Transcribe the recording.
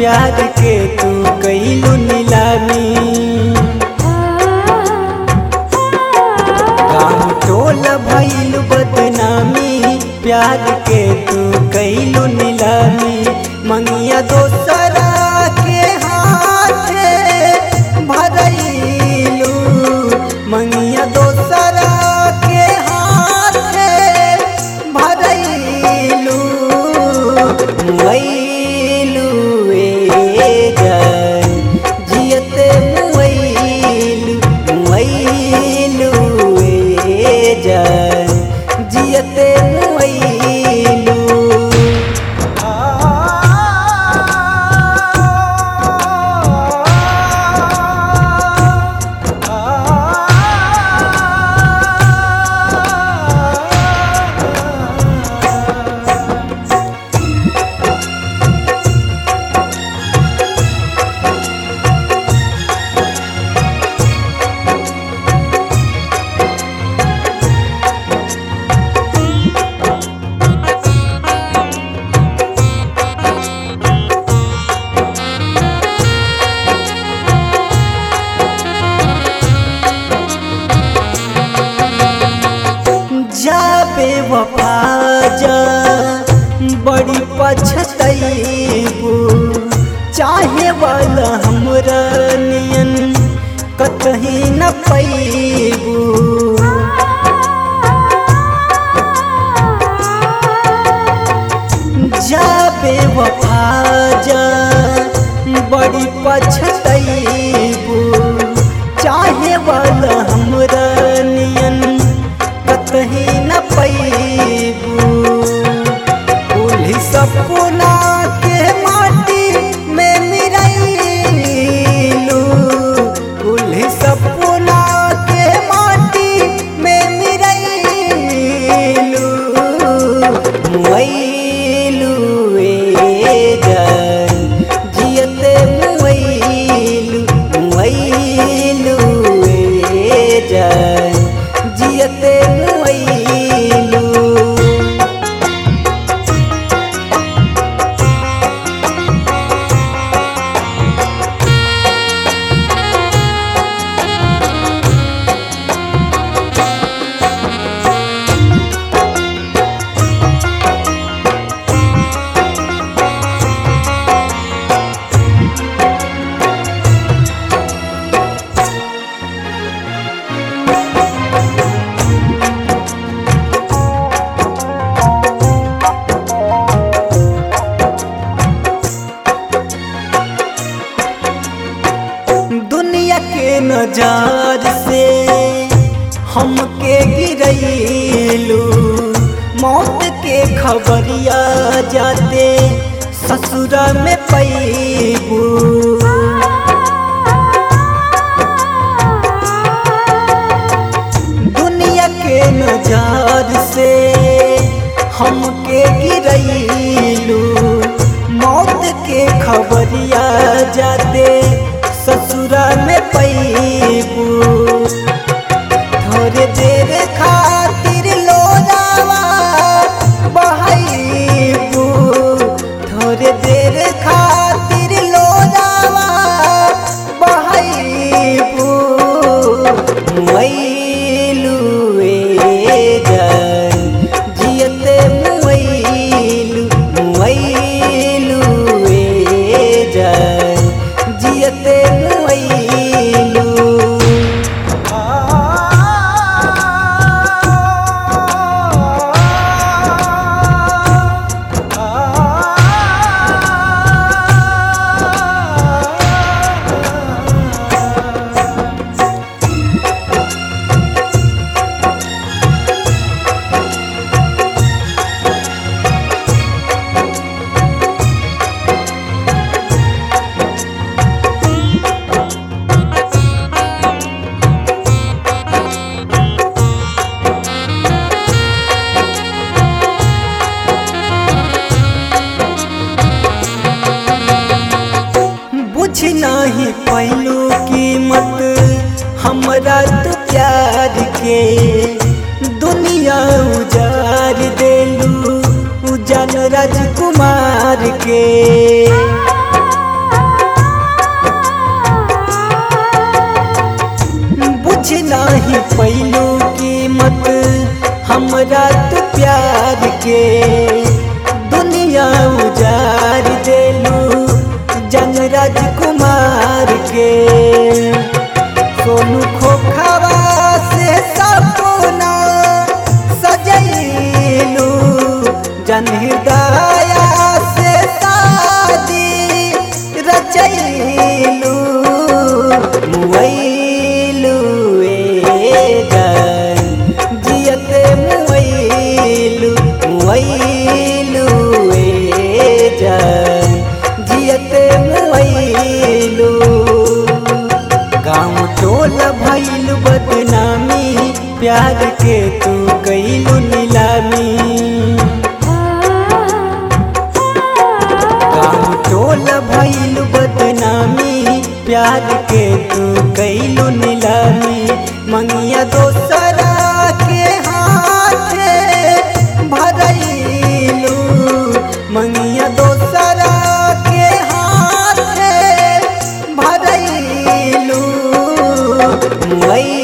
प्यार के तू कैलू नीलामी गाँव टोल भइल बदनामी प्यार के तू कैलू नीलामी मंगिया दोसरा के हाथे भरैलू मंगिया दोसरा के हाथे भरैलू मुइलू ए जान जियते मुइलू मुइलू ए जान जियते मुइलू जाबे वफा जा बड़ी पछतैबू चाहे वाला हमरा नियन कतही न पैबू जाबे वफा जा बड़ी पछतैबू चाहे वाला हमरा नियन कतही न पैबू कुल्ही सपना के माटी में मिरैलू कुल्ही सपना के माटी में मिरैलू मुइलू ए जान जियते मुइलू मुइलू ए जान जियते मुइलू दुनिया के नजार से हमके गिरैलू मौत के खबरिया जाते ससुरा में पैबू दुनिया के नजार से हमके गिरैलू मौत के खबरिया जाते ससुरा में पैबू थोड़े देर खातिर लोरावा बहैबू थोड़े देर खातिर लोरावा बहैबू मुइलू ए जान जियते मुइलू मुइलू ए जान जियते मुइलू बुझ नहीं पैलू कीमत हमरा तो प्यार के दुनिया उजार देलू उजान राजकुमार के पैलू कीमत हमरा तो प्यार के दुनिया उजार देलू जंग राजकुमार के सोनू खोखवा से सपना सजैलू जन हृदया से शादी रचैलू मुआइलू ए जान जियते मुआइलू मुआइलू ए जान जियते मुआइलू गाँव टोल भैल बदनामी प्यार के तू कैलू नीलामी गाँव टोल भैल बदनामी प्यार के तू कैलू नीलामी मंगिया दोसरा के हाथ भरैलू मंगिया दोसरा के हाथ भरैलू मुई